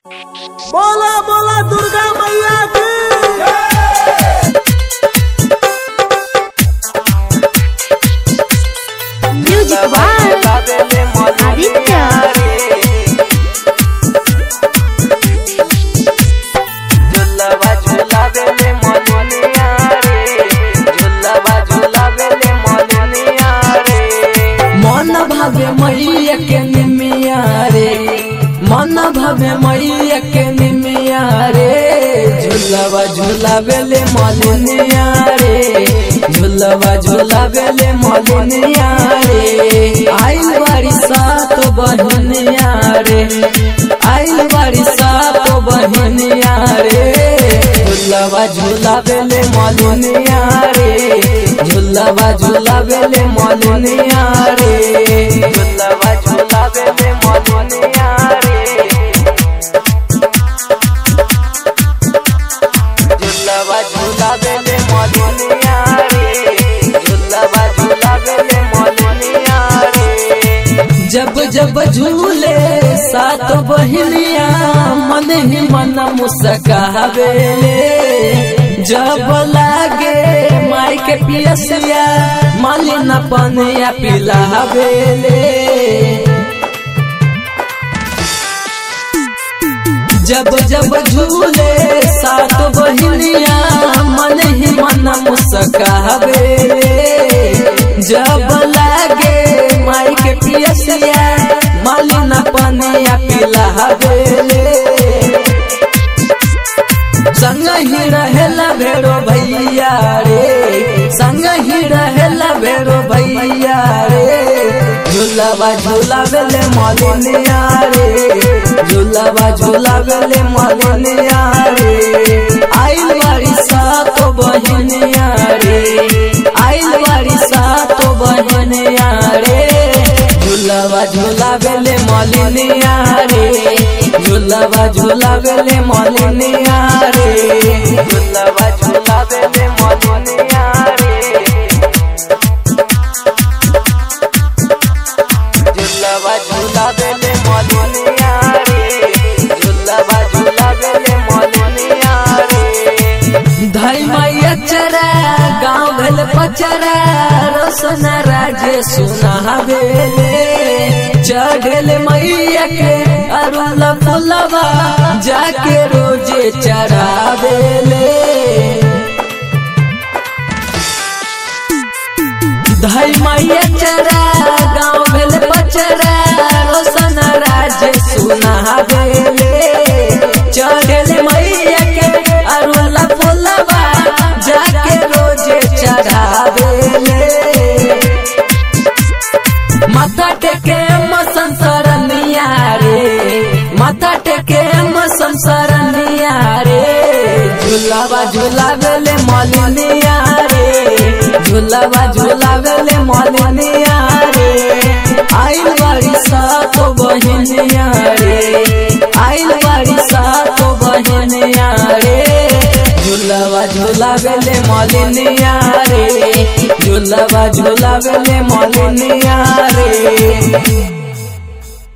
बोला बोला दुर्गा मैया की म्यूजिक बाय आदित्य मन भावे मैया के निमिया रे मन भावे मैया के निमिया रे झूलवा झूलावेले मलिनिया रे झूलवा झूलावेले मलिनिया रे आइल बारी सात बहनिया रे आइल बारी सात बहनिया रे झूलवा झूलावेले मलिनिया रे झूलवा झूलावेले मलिनिया रे झूलवा झूलावेले मलिनिया रे झूलवा झूलावेले मलिनिया रे झूलवा झूलावेले मलिनिया रे जब जब झूले सात बहनिया मन ही मन मुस्कावेले जब लागे माई के पियसिया मालिन पनिया पिलावेले जब जब झूले सात बहनिया मन ही मन मुस्कावेले जब लागे माई के पियसिया मालिन पनिया पिलावेले संग ही रहेला भेड़ो भैया रे संग ही रहेला भेड़ो भैया रे झूलावा झूलावेले मलिनिया रे झूलावा झूलावेले मलिनिया रे आइल बारी सात बहनिया रे आइल बारी सात बहनिया रे झूलावा झूलावेले मलिनिया रे झूलावा झूलावेले मलिनिया रे झूलावा झूलावेले मलिनिया रे झूलावा झूलावेले मलिनिया रे झूलावा झूलावेले मलिनिया रे धाई मैया चरा गाँव घल पचरा रोशन राजे सुनावेले चढ़ल मैया के अरुल फुलवा जाके रोजे चढ़ावेले धाई मैया चरा गाँव भेल पचरा रोशन राज सुनावेले चढ़ल मैया के अरुल फुलवा जाके रोजे चढ़ावेले माथा टेके मसन सरनिया रे माथा टेके मसन सरनिया रे झूलावा झूलावेले मलिनिया रे झूलावा झूलावेले मलिनिया रे आइल बारी सात बहनिया रे आइल बारी सात बहनिया रे झूलावा झूलावेले मलिनिया रे झूलावा झूलावेले मलिनिया रे